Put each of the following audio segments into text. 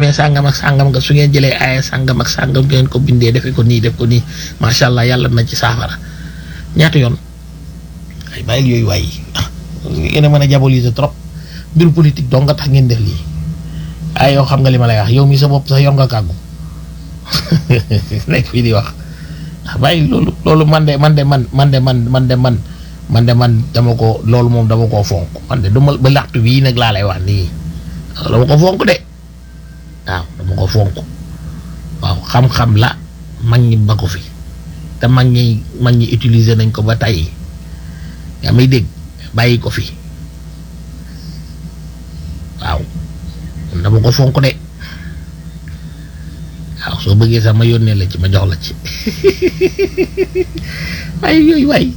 demee sàngam ak sàngam nga su ngeen jëlee aaya sàngam ak sàngam ngeen ko bindee defe ko nii def ko nii macha allah yàlla na ci saafara ñaata yoon ay bàyyil yooyu waay ah ngeen a mën a diaboliser trop mbiru politique dong nga tax ngeen def lii ay yow xam nga li ma lay wax yow mi sa bopp sax yor nga kàggu nekk fii di wax ah bàyyi loolu loolu man de man de man man de man man de man man de man dama ko loolu moom dama koo fonk man de duma ba laxtu bii nag laa lay wax nii dama ko fonk de waaw dama ko fonk waaw xam-xam la mag ñi ba ko fi te mag ñi mag ñi utiliser nañ ko ba tey yaa may dégg bàyyi ko fi waaw dama ko fonk de waaw soo bëggee sax ma yónnee la ci ma jox la ci ay yooyu waay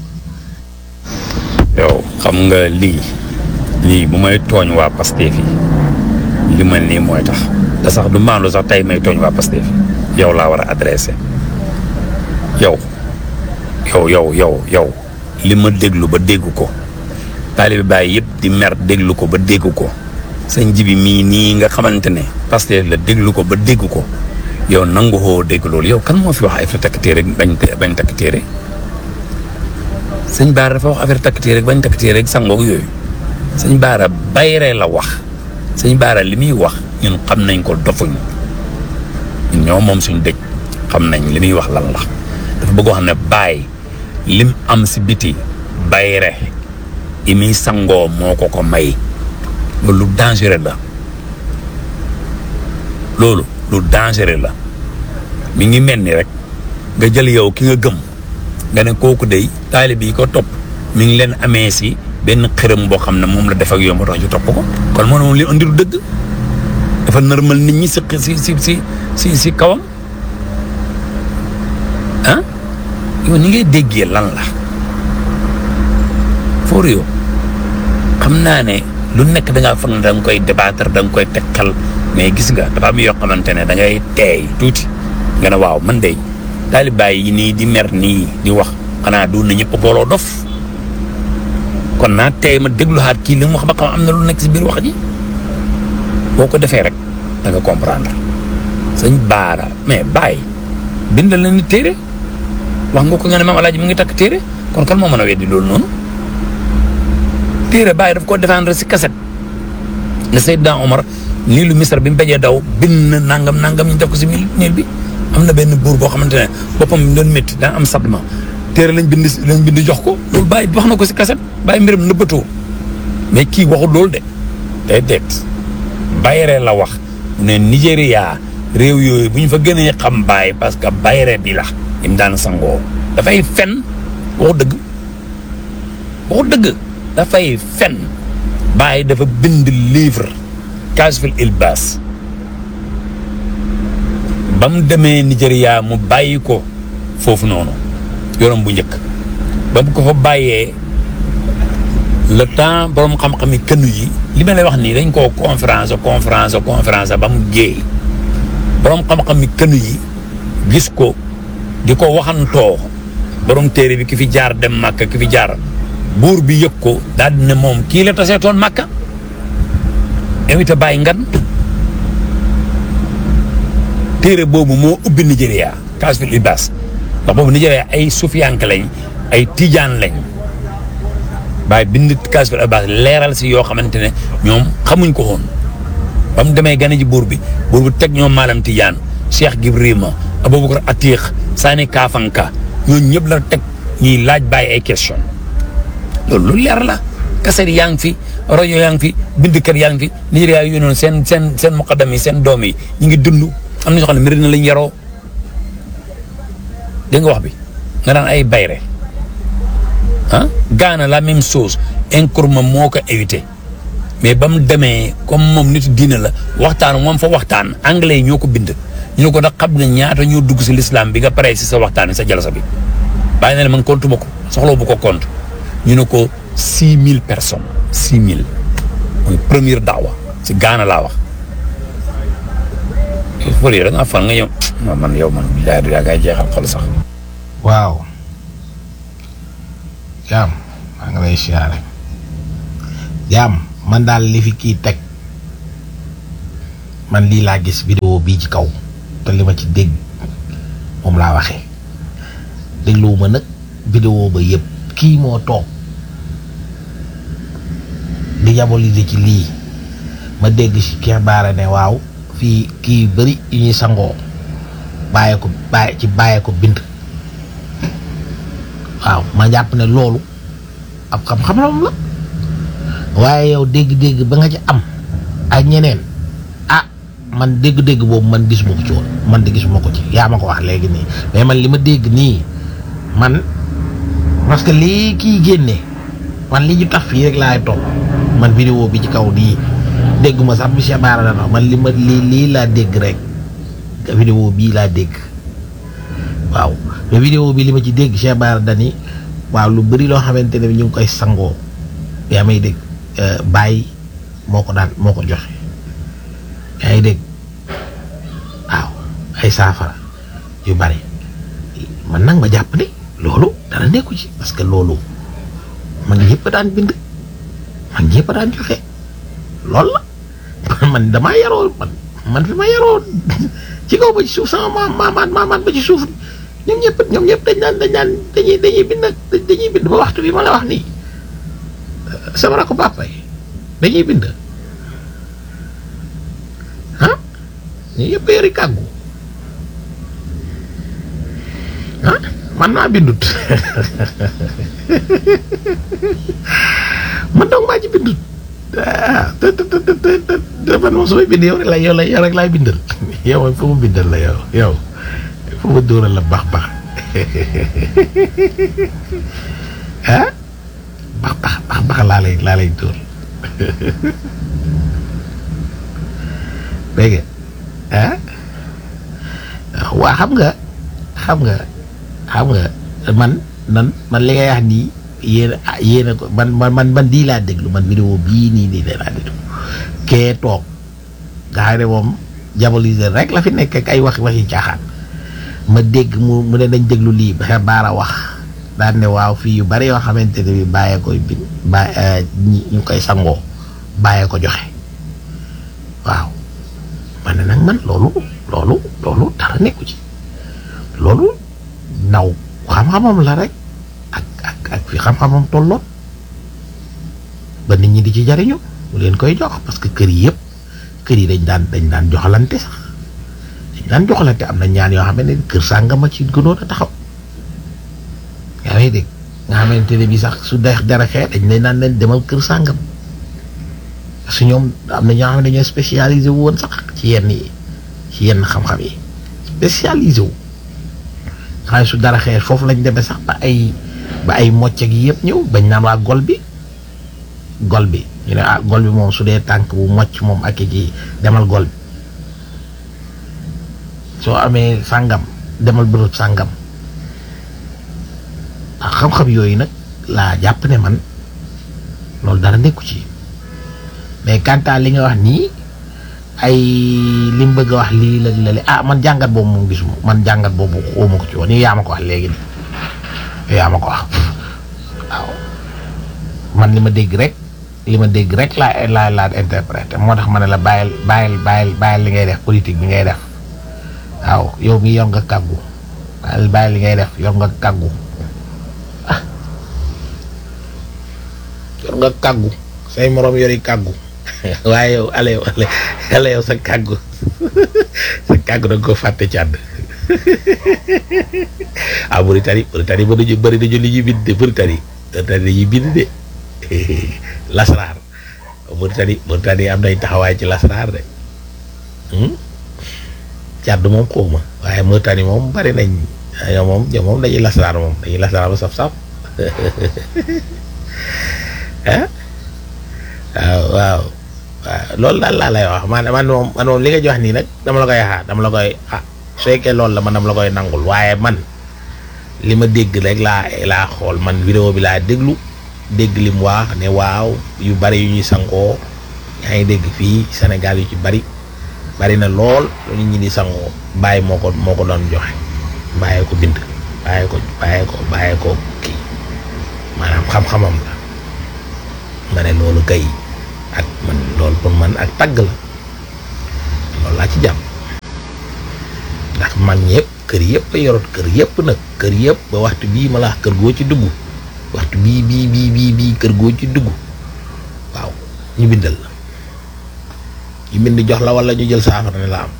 yow xam nga lii lii bu may tooñ waa Pastef yi li mel nii mooy tax te sax du maandu sax tey may tooñ waa Pastef yi yow laa war a adressé yow yow yow yow yow li ma déglu ba dégg ko taalibe Baay yëpp di mer déglu ko ba dégg ko sëñ jibi mii nii nga xamante ne Pastef la déglu ko ba dégg ko yow nangu xoo dégg loolu yow kan moo fi wax affaire takk téere bañ bañ takk téere sëñ Baara dafa wax affaire takk téere bañ takk téere sangoog yooyu sëñ Baara bayre la wax sëñ Baara li muy wax ñun xam nañ ko dofuñ ñun ñoo moom suñ dëj xam nañ li muy wax lan la dafa bëgg wax ne baay lim am si biti bayre yi muy sangoo moo ko ko may loolu lu dangereux la loolu lu dangereux la mi ngi mel ni rek nga jël yow ki nga gëm nga ne kooku day taalib yi ko topp mi ngi leen amee si benn xërëm boo xam ne moom la def ak yow moo tax ñu topp ko kon moo ne moom li andi du dëgg dafa normal nit ñi si si si si si si kawam ah yow ni ngay déggee lan la foor yow xam naa ne lu nekk da ngaa foog ne da nga koy débattre da nga koy tekkal mais gis nga dafa am yoo xamante ne da ngay teey tuuti nga ne waaw man de taalibaay yi nii di mer nii di wax xanaa du na ñëpp booloo dof kon naa teey ma dégluwaat kii li mu wax ba xam am na lu nekk si biir wax ji boo ko defee rek da nga comprendre sëñ baara mais bàyyi bindal na ni téere wax nga ko nga ne maam alaaji mu ngi takk téere kon kan moo mën a weddi loolu noonu téere bàyyi daf ko défendre si kaset ne Seydina Omar nii lu misra bi mu bejee daw bind na nangam nangam ñu def ko si mil niil bi am na benn buur boo xamante ne boppam bi doon métti daa am sablement téere lañ bind lañ bind jox ko loolu bàyyi wax na ko si kaset bàyyi mbiram nëbbatoo mais kii waxul loolu de day deet bayre la wax mu ne Nigéria réew yooyu bu ñu fa gënee xam bàyyi parce que bayre bi la im daan sangoo dafay fen waxu dëgg waxu dëgg dafay fen bàyyi dafa bind livre Kashful Ilbas ba mu demee Nigéria mu bàyyi ko foofu noonu yorom bu njëkk ba mu ko fa bàyyee le temps borom xam-xam yi kënu yi li ma lay wax nii dañ koo conférence conférence conférence ba mu géey borom xam-xam yi kënu yi gis ko di ko waxantoo borom téere bi ki fi jaar dem Màkka ki fi jaar buur bi yëg ko daal di ne moom kii la taseetoon Màkka invité bàyyi ngan téere boobu moo ubbi Nigéria Kashful Ilbas ndax boobu Nigéria ay sufiyanke lañ ay tijaan lañ bàyyi bind Kashful Ilbas leeral si yoo xamante ne ñoom xamuñ ko woon ba mu demee gane ji buur bi buur bi teg ñoom maalam tijaan Cheikh Gibrima Aboubacar Atiq Sani Kafanka ñooñu ñëpp la teg ñuy laaj bàyyi ay question loolu lu leer la kaset yaa ngi fi rajo yaa ngi fi bindkat yaa ngi fi Nigéria yu noonu seen seen seen muqaddam yi seen doom yi ñu ngi dund am na ñoo xam ne Medina lañ yaroo dégg nga wax bi nga daan ay bayre ah Gaana la même chose Nkrumah moo ko évité mais ba mu demee comme moom nit diine la waxtaan moom fa waxtaan anglais yi ñoo ko bind ñu ne ko nag xam nga ñaata ñoo dugg si l'islam bi nga paree si sa waxtaan sa jalasa bi bàyyi na ne man compte ma ko soxla bu ko compte ñu ne ko six mille personnes six mille mooy première daawa si Gaana laa wax fële yi da ngaa fan nga ñëw man yow man bilaay yaa ngay jeexal xol sax waaw jaam maa ngi lay siyaare jaam man daal li fi kii teg man lii laa gis vidéo bii ci kaw te li ma ci dégg moom laa waxee dégluwuma nag vidéo ba yëpp kii moo toog di diaboliser ci lii ma dégg ci Cheikh Bara ne waaw fii kii bëri yu ñuy sangoo bàyyee ko bàyyi ci bàyyee ko bind waaw ma jàpp ne loolu ab xam-xam la waaye yow dégg-dégg ba nga ci am ak ñeneen ah man dégg-dégg boobu man gisuma ko ci woon man de gisuma ko ci yaa ma ko wax léegi nii mais man li ma dégg nii man parce que lii kii génne man li ñu tax fii rek laay topp man vidéo bi ci kaw nii dégguma sax bi Cheikh Bara dana man li ma lii lii laa dégg rek vidéo bii laa dégg waaw mais vidéo bi li ma ci dégg Cheikh Bara dani waaw lu bëri loo xamante ne ñu ngi koy sangoo yaa may dégg bàyyi moo ko daan moo ko joxe yaa ngi dégg waaw ay saafara yu bari man nag ma jàpp ne loolu dara nekku ci parce que loolu mag ñëpp daan bind mag ñëpp daan joxe loolu la man damaa yaroo man man fi ma yaroo ci kaw ba ci suuf sama maam maamaat maamaat ba ci suuf ñoom ñëpp ñoom ñëpp dañ naan dañ naan dañuy dañuy bind dañuy bind ba waxtu bi ma la wax nii sama rakk papa yi dañuy bind ah ñu yëpp yori kàggu ah man naa bindut man donc maa ci bindut ah te te te te te man moom su may bind yow rek la yow la yow rek laay bindal yow moom fu mu bindal la yow yow fu mu dóoral la baax baax ah baax baax baax baax laa lay laa lay dóor dégg nga ah waa xam nga xam nga xam nga man man man li ngay wax nii yéen yéen a ko man man man man lii laa déglu man vidéo bii nii nii laa déglu kee toog nga xam ne moom diaboliser rek la fi nekk ak ay wax waxi caaxaan ma dégg mu mu ne dañ déglu lii ba baara wax daan ne waaw fii yu bari yoo xamante ne bi bàyyee koy bin ba ñu koy sangoo bàyyee ko joxe waaw man ne nag man loolu loolu loolu dara nekku ci loolu naw xam-xamam la rek ak ak ak fi xam-xamam tolloon ba nit ñi di ci jariñu mu leen koy jox parce que kër yi yëpp kër yi dañ daan dañ daan joxalante sax dañ daan joxalante am na ñaan yoo xam ne kër sàngama ci gënoon a taxaw yaa ngi dégg nga xamante ne bi sax su dex dara xee dañ lay naan leen demal kër sàngam parce que ñoom am na ñoo xam ne dañoo spécialisé wu woon sax ci yenn yi ci yenn xam-xam yi spécialisé wu nga xam ne su dara xee foofu lañ demee sax ba ay ba ay mocc gi yëpp ñëw bañ naan waa gol bi gol bi ñu ne ah gol bi moom su dee tànk bu mocc moom ak ci demal gol bi soo amee sàngam demal bërëb sàngam ah xam-xam yooyu nag laa jàpp ne man loolu dara nekku ci mais kanta li nga wax nii ay li mu bëgg a wax lii la la ah man jàngat boobu moom gisuma man jàngat boobu xawma ko ci woon nii yaa ma ko wax léegi nii yaa ma ko wax waaw man li ma dégg rek li ma dégg rek laa laa laa interprété moo tax ma ne la bàyyil bàyyil bàyyil bàyyil li ngay def politique bi ngay def waaw yow mi yor nga kàggu bàyyil bàyyil li ngay def yor nga kàggu ah yor nga kàggu say moroom yori kàggu waaye yow ale yow ale ale yow sa kàggu sa kàggu da nga ko fàtte càdd ah Mauritanie Mauritanie ba dañu bëri dañu li ñuy bind de Mauritanie Mauritanie dañuy bind de lasraar Mauritanie Mauritanie am nañ taxawaay ci lasraar de càdd moom xawma waaye Mauritanie moom bari nañ yow moom yow moom dañuy lasraar moom dañuy lasraar ba saf-saf ah waaw waaw waaw loolu daal laa lay wax man man moom man moom li nga jox nii nag dama la koy xaar dama la koy ah su fekkee loolu la man dama la koy nangul waaye man li ma dégg rek laa laa xool man vidéo bi laa déglu dégg li mu wax ne waaw yu bari yu ñuy sangoo yaa ngi dégg fii Sénégal yu ci bari bari na lool lu nit ñi di sangoo bàyyi moo ko moo ko doon joxe bàyyi ko bind bàyyi ko bàyyi ko bàyyi ko kii maanaam xam-xamam la ma ne loolu kay ak man loolu pour man ak tagg la laa ci jàpp ndax mag ñëpp kër yëpp a yorot kër yëpp nag kër yëpp ba waxtu bii ma la wax kër goo ci dugg waxtu bii bii bii bii bii kër goo ci dugg waaw ñu bindal la ñu bind jox la wala ñu jël saafara ne la am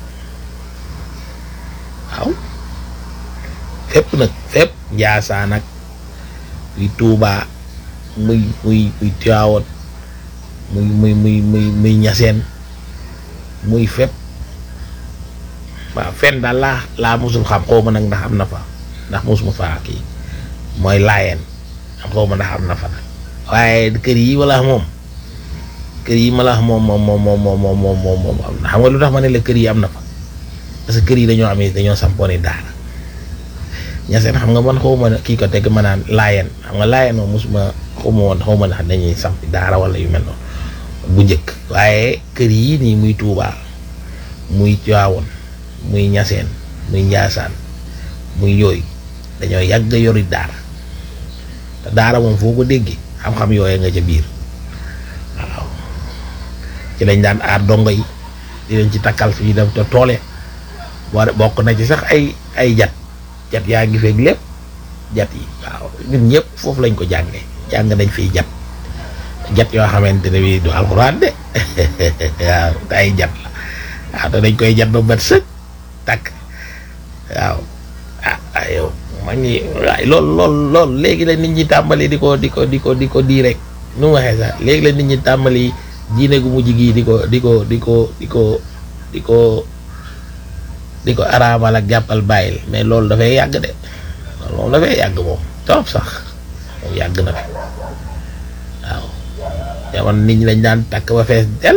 waaw fépp nag fépp njaasaan ak muy tuubaa muy muy muy Tiwaawan muy muy muy muy muy ñaseen muy fépp waaw fenn daal laa laa mosul xam xaw ma nag ndax am na fa ndax mosuma faa kii mooy laayeen am xaw ma ndax am na fa nag waaye kër yi wala moom kër yi ma la wax moom moom moom moom moom moom moom moom moom am na xam nga lu tax ma ne la kër yi am na fa parce que kër yi dañoo amee dañoo sampooni daara ñaseen xam nga man xaw ma kii ko dégg ma naan laayeen xam nga laayeen moom mosuma xaw ma woon xaw ma ndax dañuy sampi daara wala yu mel noonu bu njëkk waaye kër yi nii muy Tuubaa muy Tiwaawan muy ñaseen muy njaasaan muy yooyu dañoo yàgg yori daara te daara moom foo ko déggee xam-xam yooye nga ca biir waaw ci lañ daan aar dongo yi di leen ci takkal fi ñu dem te toole boo bokk na ci sax ay ay jat jat yaa ngi feeg lépp jat yi waaw ñun ñëpp foofu lañ ko jàngee jàng nañ fiy jat jat yoo xamante ne bii du alxuraan de waaw te ay jat la waaw te dañ koy jat ba bët sëg takk waaw ah ah yow ma ngi waay lool lool lool léegi la nit ñi tàmbali di ko di ko di ko di ko di rek nu mu waxee sax léegi la nit ñi tàmbali diine gu mujj gii di ko di ko di ko di ko di ko di ko araamal ak jàppal bàyyil mais loolu dafay yàgg de loolu moom dafay yàgg moom trop sax moom yàgg na fi waaw jamono nit ñi dañ daan takk ba fees del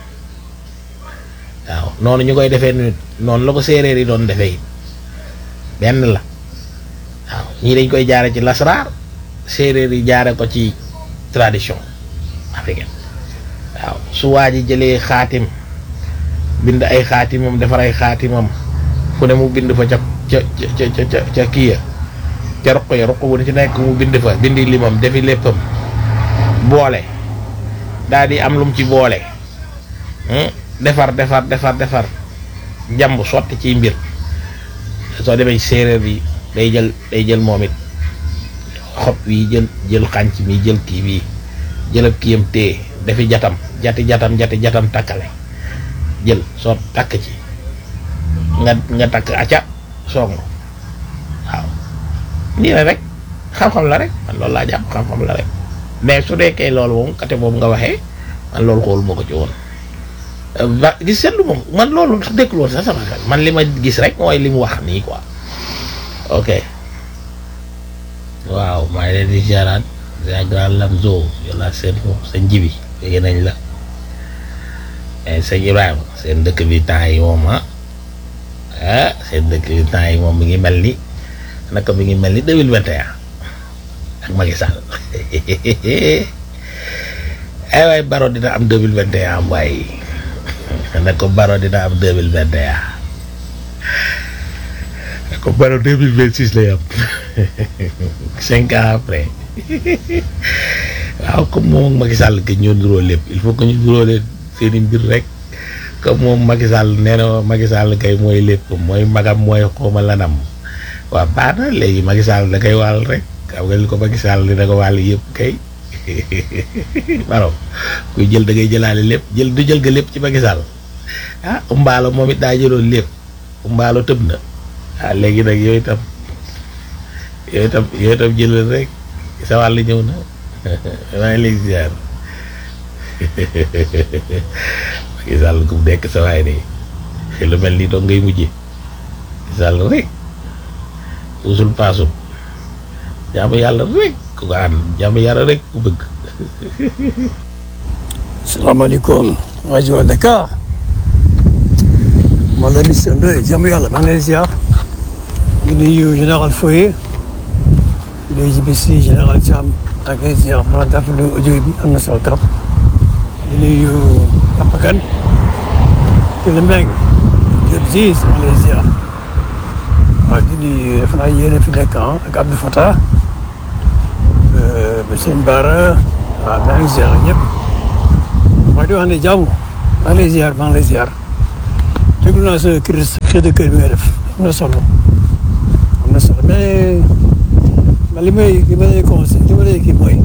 waaw noonu ñu koy defee nit noonu la ko séeréer yi doon defee it benn la waaw ñii dañ koy jaare ci lasraar séeréer yi jaare ko ci tradition africaine waaw su waa ji jëlee xaatim bind ay xaatimam defar ay xaatimam fu ne mu bind fa ca ca ca ca ca kii ya ca roq ya roq bu ne ci nekk mu bind fa bindi limam defi léppam boole daal di am lum ci boole defar defar defar defar jàmb sotti ci mbir soo demee séeréer bi day jël day jël moom it xob wi jël jël xànc mi jël kii bii jëlab kiyam téye dafi jatam jati jatam jati jatam takkale jël soo takk ci nga nga takk acca song waaw nii la rek xam-xam la rek man loolu laa jàpp xam-xam la rek mais su deekee loolu moom côté boobu nga waxee man loolu xool moo ko ci woon ba gis seetlu moom man loolu dékkul woon sax sama xel man li ma gis rek mooy li mu wax nii quoi ok waaw maa ngi leen di ziaraat c'est grand Lamzo yolla seen foofu sa njibi léegi nañ la sëñ Ibrahima seen dëkk bi temps yi moom ah ah seen dëkk bi temps yi moom mi ngi mel ni naka mi ngi mel ni deux mille vingt et un ak Macky Sall ay waay Baro dina am deux mille vingt et un waaye na ko Baro dina am deux mille vingt et un na ko Baro deux mille vingt six lay am cinq ans après waaw comme moom ak Macky Sall que ñoo nuroo lépp il faut que ñu nuroo leen seeni mbir rek comme moom Macky Sall nee na Macky Sall kay mooy lépp mooy magam mooy xooma lanam waaw baax na léegi Macky Sall da koy wàll rek xam nga li ko Macky Sall dina ko wàll yëpp kay Baro kuy jël da ngay jëlaale lépp jël du jël nga lépp ci Macky Sall ah umbaalo moom it daa jëloon lépp umbaalo tëb na ah léegi nag yooyu itam yooyu itam yooyu itam jëlal rek sa wàll ñëw na maa ngi lay ziar Macky Sall ku nekk sa waay de lu mel ni doon ngay mujjee Macky Sall rek usul paasul jaamu yàlla rek ku ko ànd jaamu yàlla rek ku bëgg. salaamaaleykum rajo Dakar man la Mister Ndoye jaamu yàlla maa ngi lay ziar di nuyu général Foye di nuyu JBC général Thiam maa ngi lay ziar ma rafetlu audio bi am na solo trop di nuyu Papa Kane di la Mbengue Diop Ziz maa ngi lay ziar waaw di nuyu defe naa yéen a fi nekk ah ak Abdou Fatah ba seen Baara waaw maa ngi ziar ñëpp waaye di wax ne jàmm maa ngi lay ziar maa ngi lay ziar déglu naa sa cri cri de cœur bi nga def am na solo am na solo mais man li may li ma lay conseil li ma lay kii mooy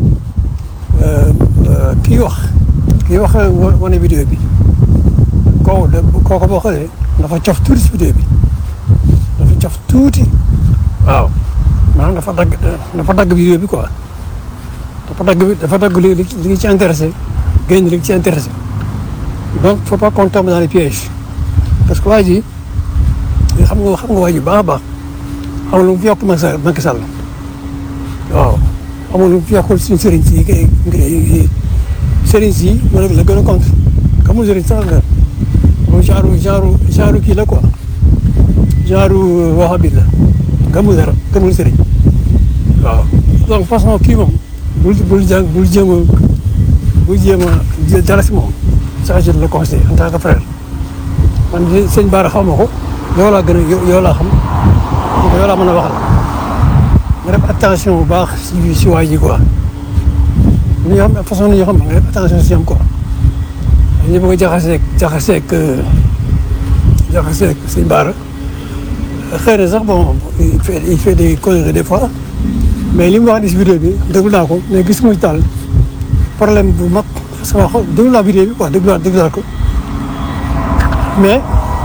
kii wax kii wax wane vidéo bi kooku de kooku boo xoolee dafa cof tuuti si vidéo bi dafa cof tuuti waaw maanaam dafa dagg dafa dagg vidéo bi quoi dafa dagg bi dafa dagg li li li ci intéressé génn li ci intéressé donc faut pas qu'on tombe dans les pièges parce que waa ji xam nga xam nga waa ji baax a baax amul lu mu fi yokk Macky Sall Macky Sall waaw amul lu mu fi yokkul suñu sëriñ si kay sëriñ si ma la gën a contre kamul sëriñ sax nga moom genre genre genre kii la quoi genre waxabi la gëmul dara gëmul sëriñ waaw donc façon kii moom bul bul jàng bul jéem a bul jéem a jël dara si moom ça je le conseille en tant que frère man de sëñ Bara xaw ma ko yow laa gën a yow laa xam yow laa mën a waxal nga def attention bu baax si si waa ji quoi ni ñoo xam façon ni ñoo xam nga def attention si ñoom quoi dañu bëgg a jaxaseeg jaxaseeg jaxaseeg sëñ Bara xëy na sax bon il fait il fait des conneries des fois mais li mu wax ni si vidéo bi déglu naa ko mais gis nga daal problème bu mag parce que wax déglu naa vidéo bi quoi déglu naa déglu naa ko mais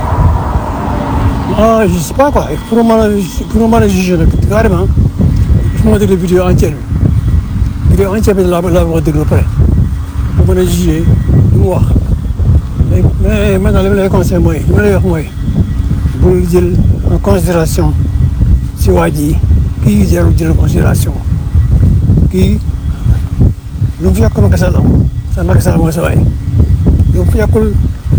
ah je sais pas quoi pour mën a pour mën a juger nag carrément il faut ma déglu vidéo entière bi vidéo entière bi laa laa ma déglu pare pour mën a juger li mu wax mais mais maintenant li ma lay conseillé mooy li ma lay wax mooy bul jël en considération si waa ji kii jarul jël considération kii lu mu fi yàq Macky Sall am sa Macky Sall mooy sa waay lu mu fi yàqul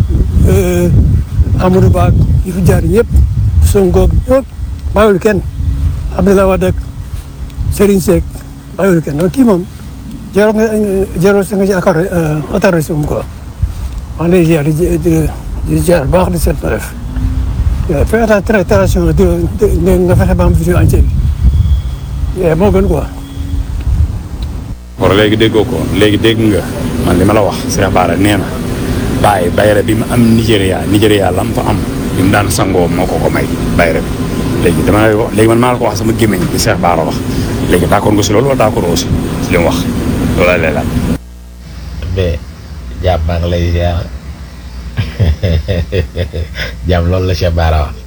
Amadou Ba yi fi jaar ñëpp Sonko ñëpp bàyyiwul kenn Abdoulaye Wade ak Serigne Seck bàyyiwul kenn donc kii moom jarul nga jarul sa nga ci accordé attardé si moom quoi maa ngi lay ziar di di ziar baax di seet na def fais attention di nga fexe ba am vidéo entière bi moo gën quoi. war léegi déggoo ko léegi dégg nga man li ma la wax Cheikh Bara nee na bàyyi bayre bi mu am Nigéria Nigéria la mu fa am bi mu daan sangoo moo ko ko may bayre bi léegi dama lay wax léegi man maa la ko wax sama gémmiñ bi Cheikh Bara wax léegi d'accord nga si loolu wala d'accord aussi si li mu wax loolu lay laaj. mais jàmm maa ngi lay ziar jàmm loolu la Cheikh Bara wax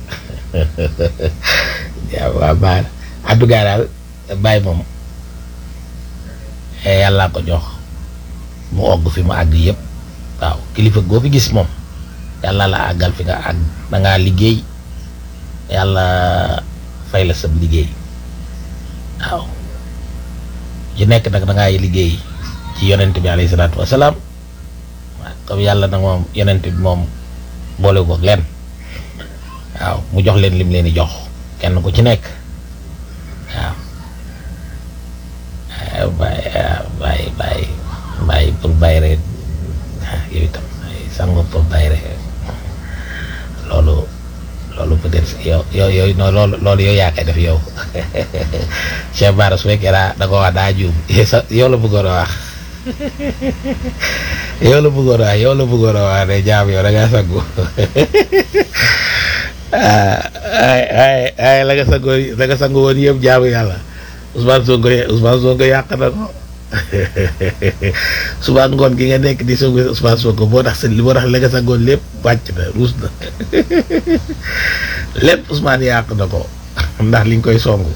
jàmm waa Bara en tout cas daal bàyyi moom yàllaa ko jox mu ogg fi mu àgg yëpp waaw kilifa goo fi gis moom yàlla la àggal fi nga àgg da ngaa liggéey yàlla fay la sab liggéey waaw ci nekk nag da ngay liggéey ci yonent bi alayhi salaatu wasalaam waaw comme yàlla nag moom yonent bi moom boole ko leen waaw mu jox leen lim leen di jox kenn ku ci nekk waaw bàyyi bàyyi bàyyi bàyyi pour bàyyi rek yow itam sango pour bàyyi rek loolu loolu peut-être yow yow yow non loolu loolu yow yaa koy def yow Cheikh Bara su fekkee daa da ko wax daa juum yow la bëggoon a wax yow la bëggoon a wax yow la bëggoon a wax ne jaam yow da ngaa sangu ay ay ay la nga sangu la nga sangu woon yëpp jaamu yàlla Ousmane Sonko Ousmane Sonko yàq na ko suba ngoon gi nga nekk di songu Ousmane Sonko boo tax sa boo tax la nga sangoon lépp wàcc na ruus na lépp Ousmane yàq na ko ndax liñ koy songu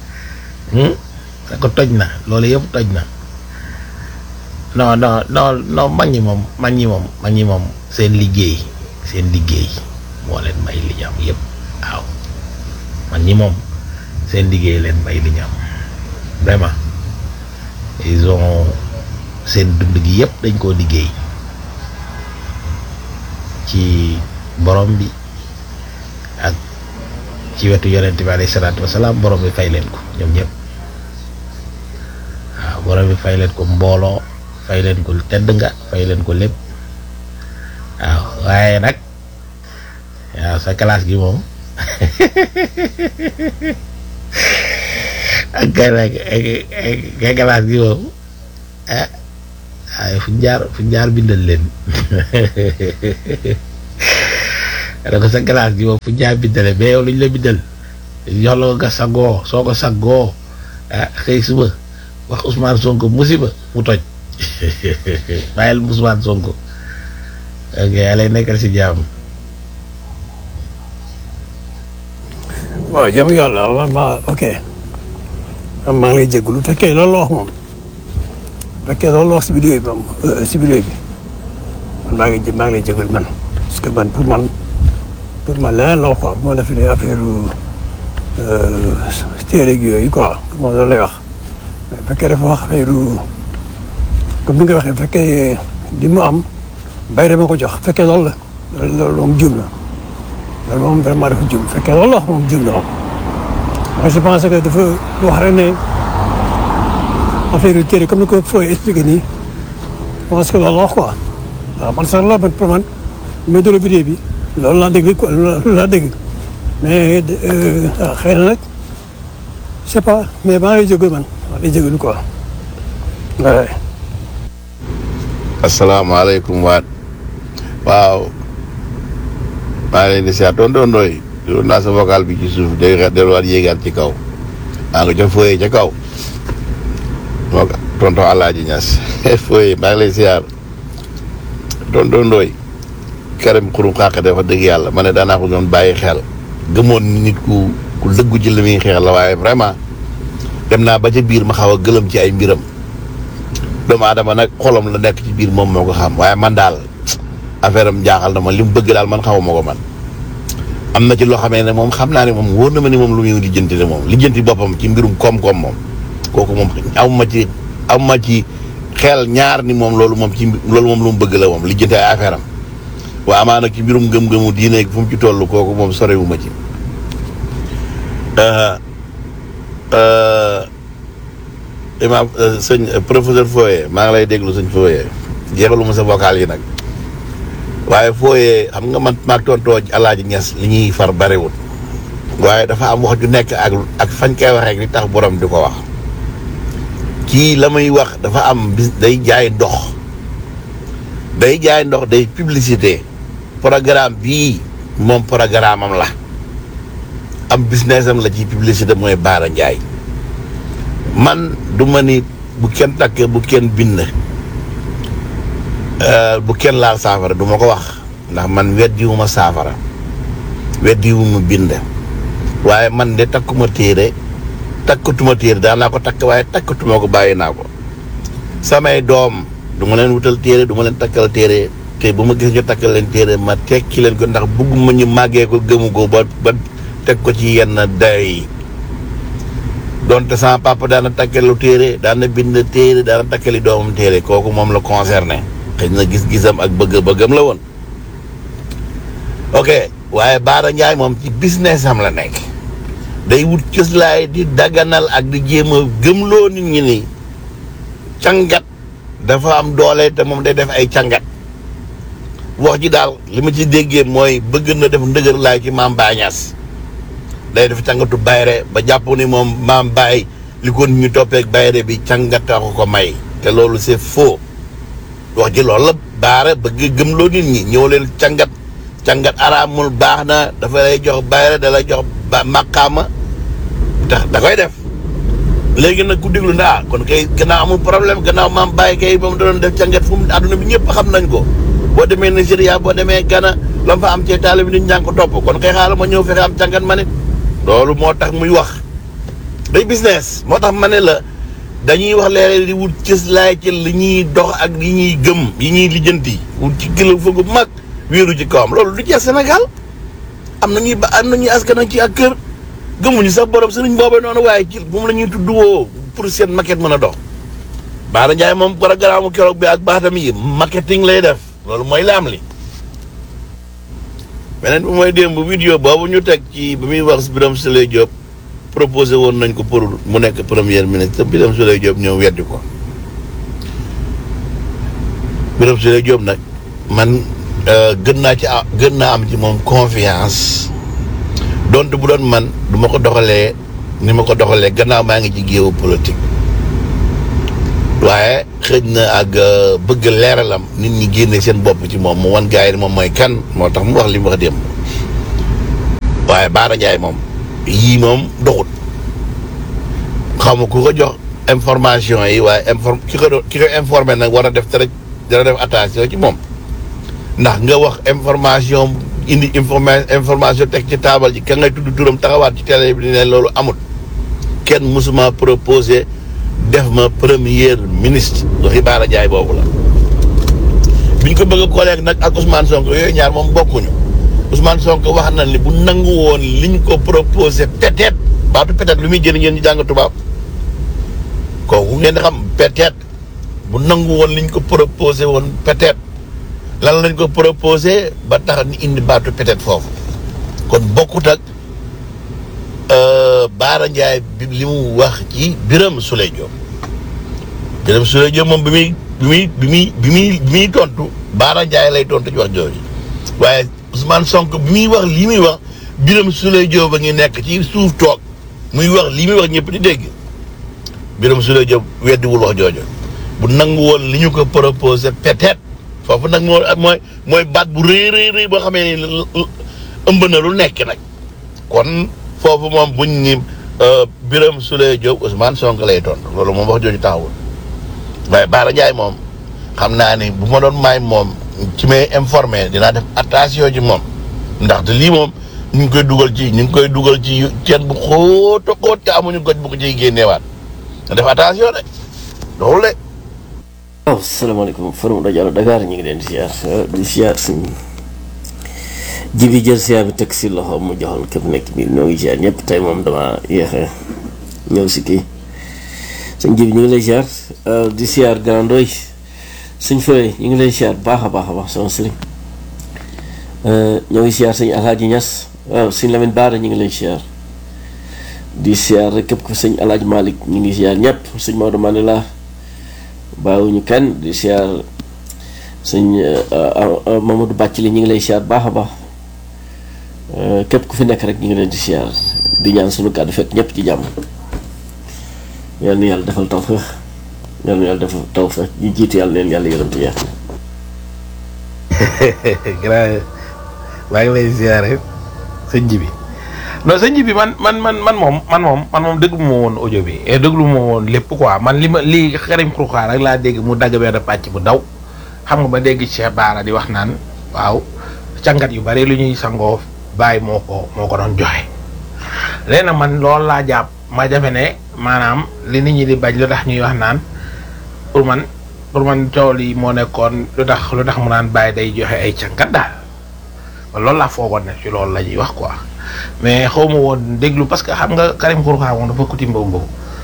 da ko toj na loolu yëpp toj na non non non non mag ñi moom mag ñi moom mag ñi moom seen liggéey seen liggéey moo leen may li ñu am yëpp waaw mag ñi moom seen liggéey leen may li ñu am vraiment ils ont seen dund gi yëpp dañ koo liggéey ci borom bi ak ci wetu yonent bi alayhi salaatu wasalaam borom bi fay leen ko ñoom ñëpp waaw borom bi fay leen ko mbooloo fay leen ko tedd nga fay leen ko lépp waaw waaye nag waaw sa classe gi moom ak kay nag kay classe gi moom ah waaye fu jaar fu jaar bindal leen da ko sa glace gi moom fu ñaa bindale mais yow lu ñu la bindal jox la ko nga sangoo soo ko sangoo ah xëy suba wax Ousmane Sonko musiba mu toj bàyyil Ousmane Sonko ok yàlla nekkal si jàmm waaw jàmm yàlla ma ma ok maa ngi lay jégalu fekkee loolu la wax moom fekkee loolu la wax si vidéo bi moom si vidéo bi man maa ngi maa ngi lay jégalu man parce que man pour man pour man leneen la wax quoi bu ma defee affaire téere gi yooyu quoi moom loolu lay wax mais fekkee dafa wax affaire comme ni nga waxee fekkee li mu am bay dama ko jox fekkee loolu la loolu loolu moom jum na loolu moom vraiment dafa jum fekkee loolu la wax moom jum na moom moi je pense que dafa wax rek ne affaire yu téere comme ni ko Foy expliqué nii je pense que loolu la wax quoi waaw man sax la man pour man mais de la vidéo bi loolu laa dégg quoi loolu laa dégg mais ah xëy na nag je sais pas mais maa ngi jóge man maa ngi jóge quoi waaye. asalaamaaleykum waat waaw maa ngi leen di siyaat doon doon doy doon naa sa vocal bi ci suuf day delluwaat yéegaat ci kaw maa nga ca fooyee ca kaw moo ko tonton Alaaji Ñas fooyee maa ngi lay siyaar doon doon doy kerem xurum xàq dafa dëgg yàlla ma ne daanaa ko doon bàyyi xel gëmoon nit ku ku dëggu ci li muy xeex la waaye vraiment dem naa ba ca biir ma xaw a gëlëm ci ay mbiram doomu aadama nag xolam la nekk ci biir moom moo ko xam waaye man daal affaire am jaaxal na ma li mu bëgg daal man xawma ko man am na ci loo xamee ne moom xam naa ne moom wóor na ma ni moom lu muy lijjanti ne moom lijjanti boppam ci mbirum koom-koom moom kooku moom aw ma ci aw ma ci xel ñaar ni moom loolu moom ci loolu moom lu mu bëgg la moom lijjanti ay affaire am waa amaana ci mbirum gëm-gëmu diine fu mu ci toll kooku moom sorewu ma ci imaam sëñ professeur Foye maa ngi lay déglu sëñ Foye jeexalu ma sa vocal yi nag waaye Foye xam nga man maag tontoo Alaaji Ñas li ñuy far bariwul waaye dafa am wax ju nekk ak ak fañ koy waxee li tax borom di ko wax kii la muy wax dafa am bis day jaay ndox day jaay ndox day publicité programme bii moom programme am la am business am la ci publicité mooy Baara Njaay man du ma ni bu kenn takk bu kenn bind bu kenn laal saafara du ma ko wax ndax man weddiwuma saafara weddiwuma bind waaye man de takkuma téere takkatuma téere daan naa ko takk waaye takkatuma ko bàyyi naa ko samay doom du ma leen wutal téere du ma leen takkal téere te bu ma gis ñu takkal leen téere ma tekki leen ko ndax bugguma ñu màggee ko gëmu ko ba ba teg ko ci yenn day donte sama papa daana takkelu téere daana bind téere daana takkali doomam téere kooku moom la concerné xëy na gis-gisam ak bëgg-bëggam la woon ok waaye Baara Njaay moom ci business am la nekk day wut cëslaay di daganal ak di jéem a gëmloo nit ñi ni cangat dafa am doole te moom day def ay cangat wax ji daal li ma ci déggee mooy bëgg na def ndëgër laay ci maam Bañas day def cangatu bayre ba jàpp ni moom maam Baye li ko nit ñu toppeek bayre bi cangata ko ko may te loolu c'est faux wax ji loolu la baara bëgg gëmloo nit ñi ñëw leen cangat cangat araamul baax na dafa lay jox bayre da lay jox ba maqaama tax da koy def léegi nag ku déglu ndaa kon kay gannaaw amul problème gannaaw maam Baye kay moom da doon def cangat fu mu àdduna bi ñëpp xam nañ ko boo demee Nigeria boo demee Ghana la fa am ci taalibe bi nit ñaa ngi ko topp kon kay xaaral ma ñëw fexe am cangat ma nit loolu moo tax muy wax day business moo tax ma ne la dañuy wax léeg-léeg di wut cëslaay ci li ñuy dox ak li ñuy gëm yi ñuy lijjanti wut ci gëlëm foogu mag wéeru ci kawam loolu du jeex Sénégal am na ñuy ba am na ñuy askan ci ak kër gëmuñu sax borom sëriñ boobee noonu waaye ci moom la ñuy tudd woo pour seen maquette mën a dox Baara Ndiaye moom programme keroog bi ak baatam yi marketing lay def loolu mooy laam li beneen bi mooy démb vidéo boobu ñu teg ci bi muy wax Birame Souleye Diop proposé woon nañ ko pour mu nekk premier ministre Birame Souleye Diop ñëw weddi ko Birame Souleye Diop nag man gën naa ci gën naa am ci moom confiance donte bu doon man du ma ko doxalee ni ma ko doxalee gannaaw maa ngi ci géewu politique waaye xëj na ak bëgg leeralam nit ñi génne seen bopp ci moom mu wan gars yi moom mooy kan moo tax mu wax li mu wax démb waaye Baara Ndiaye moom yii moom doxut xaw ma ku ko jox information yi waaye inform ki ko do- ki ko informé nag war a def très dana def attention ci moom ndax nga wax information indi informa information teg ci taabal ji ka ngay tudd turam taxawaat ci télé bi ne loolu amut kenn musuma proposé def ma premier ministre waxi Baara Ndiaye boobu la biñ ko bëgg a collègue nag ak Ousmane Sonko yooyu ñaar moom bokkuñu Ousmane Sonko wax na ni bu nangu woon liñ ko proposé peut-être baatu peut-être lu muy jëriñ ngeen ñu jàng tubaab kooku ngeen di xam peut-être bu nangu woon liñ ko proposé woon peut-être lan lañ ko proposé ba tax ni indi baatu peut-être foofu kon bokkut ak Baara Ndiaye bi li mu wax ci Birame Souleye Diop Birame Souleye Diop moom bi muy bi muy bi muy bi muy bi muy tontu Baara Ndiaye lay tontu ci wax jooju waaye Ousmane Sonko bi muy wax lii muy wax Birame Souleye Diop a ngi nekk ci suuf toog muy wax lii muy wax ñëpp di dégg Birame Souleye Diop weddiwul wax jooju bu nangu woon li ñu ko proposé peut-être foofu nag moo mooy mooy baat bu rëy rëy rëy boo xamee ni ëmb na lu nekk nag kon foofu moom buñ ni Birame Souleye Diop Ousmane Sonko lay tontu loolu moom wax jooju taxawul waaye Baara Ndiaye moom xam naa ni bu ma doon maay moom ci may informé dinaa def attention ci moom ndaxte lii moom ñu ngi koy dugal ci ñu ngi koy dugal ci teen bu xóot a xóot te amuñu goj bu ko ciy génneewaat nga def attention de doxul de. waaw salaamaaleykum forum rajo Dakar ñu ngi leen di siyaar di siyaar suñ jibi jël siyaar bi teg si loxo mu joxoon képp nekk biir ñoo ngi siyaar ñëpp tey moom dama yéexe ñëw si kii suñ jibi ñu ngi lay siyaar di siyaar grandoy suñ fëy ñu ngi lay siyaar baax a baax a baax sama sëriñ ñoo ngi siyaar suñ alaaji ñas waaw suñ Lamine Baara ñu ngi lay siyaar di siyaar rek képp ko sëñ alaaji Malick ñu ngi siyaar ñëpp suñ Maodo Mandela bàyyiwuñu kenn di siyaar sëñ Mamadou Bàccali ñu ngi lay siyaar baax a baax képp ku fi nekk rek ñu ngi leen di siyaar di ñaan suñu kàddu fekk ñëpp ci jàmm yal na yàlla defal tawfeex yal na yàlla defal tawfeex ñu jiitu yàlla leen yàlla yërëm te yeex grand maa ngi lay ziare sëñ ji bi non sëñ ji bi man man man man moom man moom man moom déglu ma woon audio bi et déglu ma woon lépp quoi man li ma lii Karim Xrum rek laa dégg mu dagg benn pàcc bu daw xam nga ba dégg Cheikh Bara di wax naan waaw càngat yu bari lu ñuy sangoo bàyyi moo ko moo ko doon joxe léegi nag man loolu laa jàpp ma jafe ne maanaam li nit ñi di bañ lu tax ñuy wax naan pour man pour man coow lii moo nekkoon lu tax lu tax mu naan bàyyi day joxe ay càngat daal loolu laa foogoon ne ci loolu la ñuy wax quoi mais xaw ma woon déglu parce que xam nga Karim Xrum Xax moom dafa kuti mbaw mbaw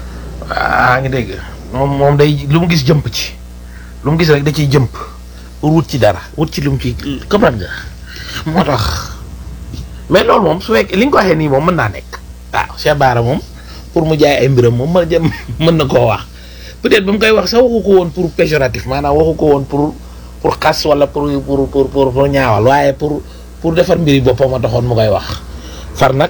waa ngi dégg moom moom day lu mu gis jëmp ci lu mu gis rek da ciy jëmp pour wut ci dara wut ci lu mu ci comprendre nga moo tax mais loolu moom su fekkee li nga ko waxee nii moom mën naa nekk waaw Cheikh Bara moom pour mu jaay ay mbiram moom mën jëm mën na koo wax peut-être ba mu koy wax sax waxu ko woon pour péjoratif maanaam waxu ko woon pour pour xas wala pour pour pour pour pour ñaawal waaye pour pour defar mbiri boppam a taxoon mu koy wax far nag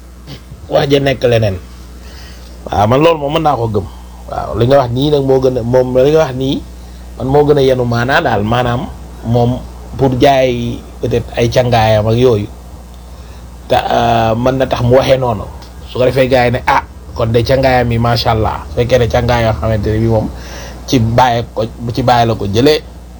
wax ja nekk leneen waaw man loolu moom mën naa ko gëm waaw li nga wax nii nag moo gën a moom li nga wax nii man moo gën a yenu maanaa daal maanaam moom pour jaay peut-être ay cangaayam ak yooyu te mën na tax mu waxee noonu su ko defee gars yi ne ah kon de cangaayam yi macha allah su fekkee ne cangaay yoo xamante ne bi moom ci bàyyi ko ci bàyyi la ko jëlee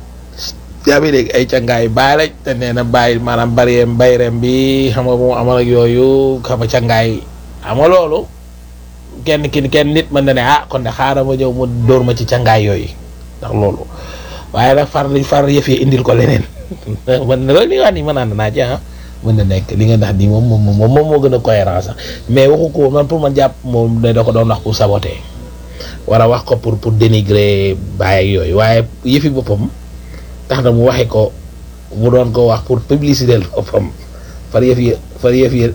yaa ngi dégg ay cangaay bàyyi la te nee na bàyyi maanaam bariyeem bayreem bi xam nga moom amal ak yooyu xam nga cangaay xam nga loolu kenn ki kenn nit mën na ne ah kon de xaaral ma ñëw mu dóor ma ci cangaay yooyu ndax loolu waaye nag far far yëf yi indil ko leneen man na loolu li nga wax nii mën naa naa ci ah mën na nekk li nga ndax nii moom moom moom moom moo gën a cohérent sax mais waxu ko man pour man jàpp moom da ko doon wax pour saboter war a wax ko pour pour dénigrer bàyyi yooyu waaye yëfi boppam tax na mu waxe ko mu doon ko wax pour publicité boppam far yëf yi far yëf yi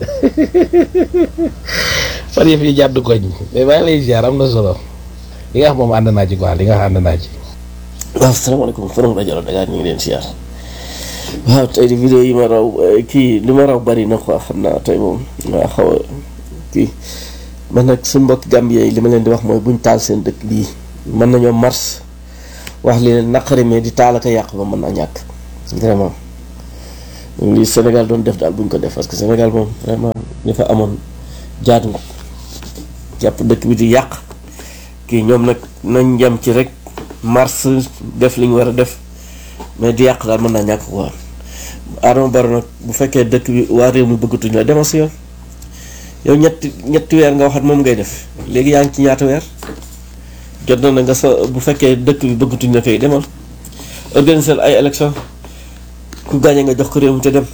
far yëf yi jàdd koñ mais maa ngi lay ziar am na solo li nga wax moom ànd naa ci quoi li nga wax ànd naa ci. waaw salaamaaleykum forum rajo Dakar ñu ngi leen siyaar waaw tey di vidéo yi ma raw kii li ma raw bari na quoi xam naa tey moom waa xaw a kii man nag suñu mbokki Gambie yi li ma leen di wax mooy buñ taal seen dëkk bii mën nañoo mars wax li leen naqari mais di taal ak a yàq ba mën naa ñàkk vraiment li Sénégal doon def daal buñ ko def parce que Sénégal moom vraiment ñu fa amoon jaadu nga jàpp dëkk bi di yàq kii ñoom nag nañ jam ci rek mars def li ñu war a def mais di yàq daal mën naa ñàkk quoi Adama Barrow nag bu fekkee dëkk bi waa réew mi bëggatuñ la demal si yoon yow ñetti ñetti weer nga waxat moom ngay def léegi yaa ngi ci ñaata weer jot na na nga sa bu fekkee dëkk bi bëggatuñ la kay demal organiser ay élection ku gagné nga jox ko réew mi te dem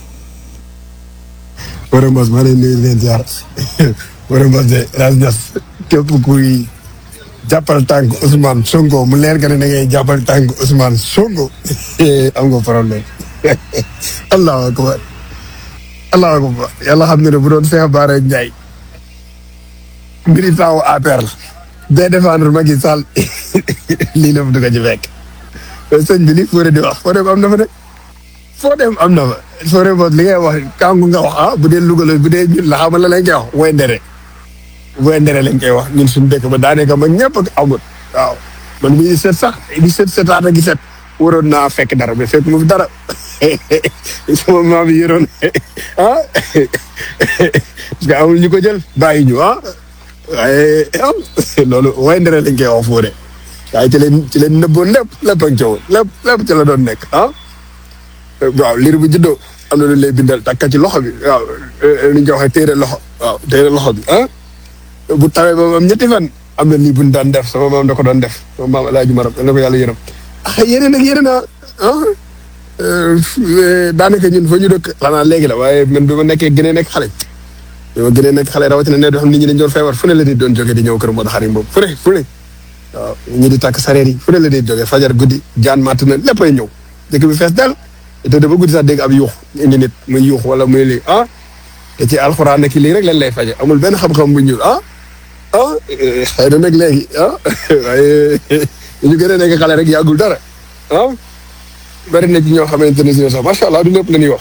Wara Mbos maa leen nuyu di leen ziar Wara Mbos de Ras Ñas képp kuy jàppal tànk Ousmane Sonko mu leer nga ne da ngay jàppal tànk Ousmane Sonko am nga problème allahu akbar allahu akbar yàlla xam ne ne bu doon Cheikh Bara Ndiaye militant wu APR la day défendre Macky Sall lii la du ko ci fekk sëñ bi li Fodé di wax Fodé am na fa de foo dem am na fa soo demee li ngay wax kàngu nga wax ah bu dee Louga la bu dee ñun la xamal la lañ koy wax woy ndere woy ndere lañ koy wax ñun suñu dëkk ba daanaka mag ñëpp ak amul waaw man mii di seet sax di seet seetaat ak set waroon naa fekk dara mais fekk mu fi dara sama maam yi yoroon ah parce que amul ñu ko jël bàyyi ñu ah waaye ah loolu woy ndere lañ koy wax foo de waaye ci leen ci leen nëbboon lépp lépp ak coow lépp lépp ci la doon nekk ah. waaw liir bu juddoo am na lu lay bindal takka ci loxo bi waaw li ñu waxee téere loxo waaw téere loxo bi ah bu tawee ba am ñetti fan am na lii bu ñu daan def sama maam da ko doon def sama maam El Hadj Maram na ko yàlla yërëm ah yeneen ak yeneen ah ah daanaka ñun fa ñu dëkk xanaa léegi la waaye man bi ma nekkee gënee nekk xale bi ma gënee nekk xale rawatina ne doo xam nit ñi dañ doon feebar fu ne la di doon jógee di ñëw kër Modou Xarim boobu fu ne fu ne waaw ñi di takk sareer yi fu ne la di jógee fajar guddi jaan matt na léppay ñëw dëkk bi fees dal te dafa guddi sax dégg ab yuux indi nit muy yuux wala muy lii ah te ci alxuraan nekk lii rek lañ lay faje amul benn xam-xam bu ñuul ah ah xëy na nag léegi ah waaye ñu gën a nekk xale rek yàggul dara ah bari na ci ñoo xamante ne si sax macha allah du lépp la ñuy wax.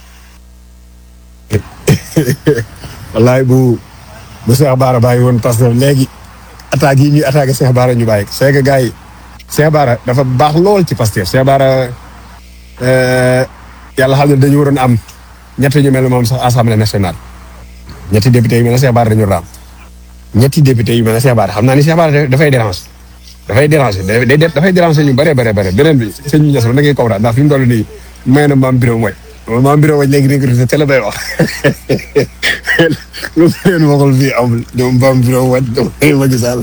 wallaay bu bu Cheikh Bara bàyyi woon parce que léegi attaques yi ñuy attaqué Cheikh Bara ñu bàyyi c'est que gars yi Cheikh Bara dafa baax lool ci Pastef Cheikh Bara yàlla xam ne dañu waroon am ñetti ñu mel ne moom sax assemblée nationale ñetti député yu mel ne Cheikh Bara dañu raam ñetti député yu mel ne Cheikh Bara xam naa ni Cheikh Bara dafay dérange dafay déranger day dafay déranger ñu bare bare bare beneen bi sëñ bi ñes da ngay kaw daal ndax fi mu toll nii may na maam bureau mooy maam bureau mooy léegi recruté te la bay wax lu leen waxul fii amul ñoom maam bureau mooy damay Macky Sall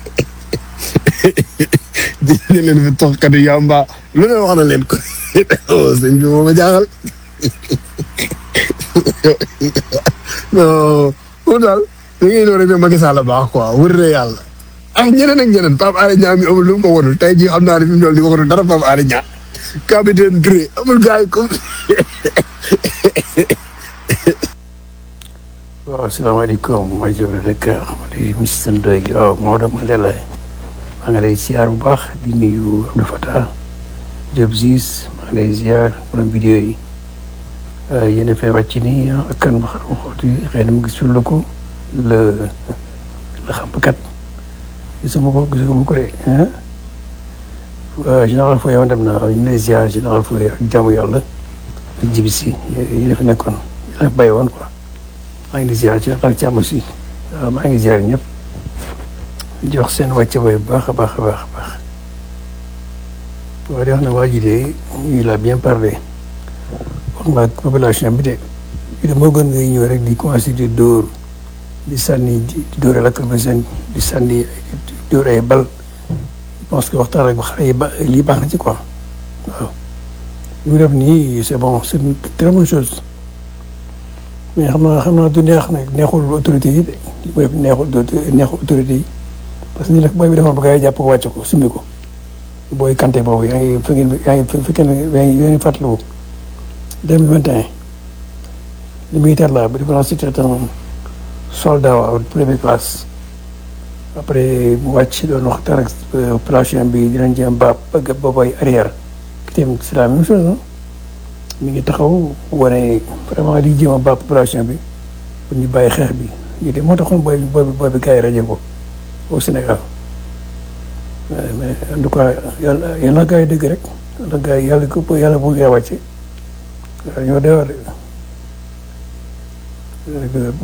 di leen fi tox katu yamba lu ne wax na leen ko sëñ bi moo ma jaaxal non moom daal da ngay doon rek ne Macky Sall baax quoi wër na yàlla ak ñeneen ak ñeneen Pape Alé Niang mi amul lu mu ko wonul tey jii xam naa ne fi mu toll nii waxatu dara Pape Alé Niang capitaine Touré amul gars yi comme waaw asalaamaaleykum ma jóge rek di Mister Ndoye waaw Maodo Mandela maa ngi lay ziar bu baax di nuyu Abdou Fatah Diop Ziz maa ngi lay ziar borom vidéo yi yéen a fay wàcc nii ak kan ma xam xooti xëy na mu gis la ko la la xampkat gisuma ko gisuma ko de général Foy yow dem na ñu ngi lay ziar général Foy ak jaamu yàlla ak jibi si yéen a fi nekkoon yéen a fi bàyyi woon quoi maa ngi di ziar ci ak jàmm si waaw maa ngi ziar ñëpp di wax seen wàcce waay bu baax a baax a baax a baax waaye di wax ne waa ji de il a bien parlé wax nga population bi de bi de moo gën ngay ñëw rek di commencé di dóor di sànni di dóor lacrymogène di sànni di dóor ay bal je pense que waxtaan rek xale yi ba lii baax na ci quoi waaw li mu def nii c'est bon c'est une très bonne chose mais xam naa xam naa du neex nag neexul autorité yi de li mu def neexul neexul autorité yi parce que ni nag booy bi defoon ba gars yi jàpp ko wàcce ko summi ko booy kanté boobu yaa ngi fi ngeen yaa ngi fi fekkee ne yaa ngi yaa ngi fàttaliku deux mille vingt et un le militaire là bi dafa c'était un soldat waaw première classe après mu wàcc doon waxtaan ak population bi dinañ jéem ba bëgg boobay arrière ki tamit c'est la même chose non mi ngi taxaw wane vraiment di jéem a ba population bi pour ñu bàyyi xeex bi ñu de moo taxoon booy booy booy bi gars yi rajo ko au Sénégal mais en tout cas yàlla yàlla gars yi dëgg rek yàlla gars yi yàlla ko yàlla bu ngeen wàcce ñoo dee war